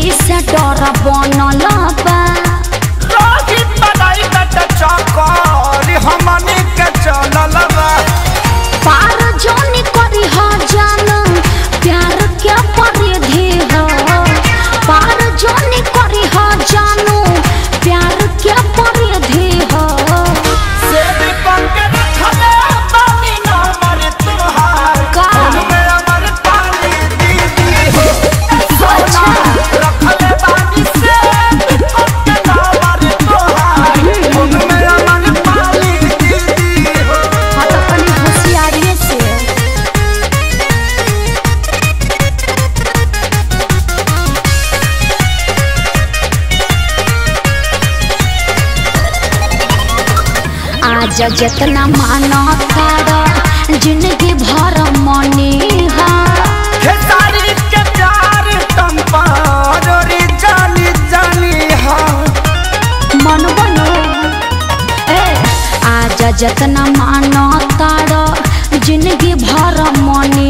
यही से डर बनल बा रोहित बधाई कट चकर हमनी के चलल बा पार जानी करी हो जान प्यार क्या परिधि हो पार जानी करी हो जानू प्यार क्या परिधि हो सेब पंके रखले बानी ना मर तुहार का? उनमें अमर पाली दीदी हो अच्छा रखले बानी सेब पंके ना मर तुहार उनमें अमर पाली दीदी हो हाँ तो अपनी होशियारी से आज जितना मानो कर जिंदगी भर मनी हा हे तारीफ के प्यार तुम पारोरी जानी जानी हा मन बनो ए आज जितना मानो कर जिंदगी भर मनी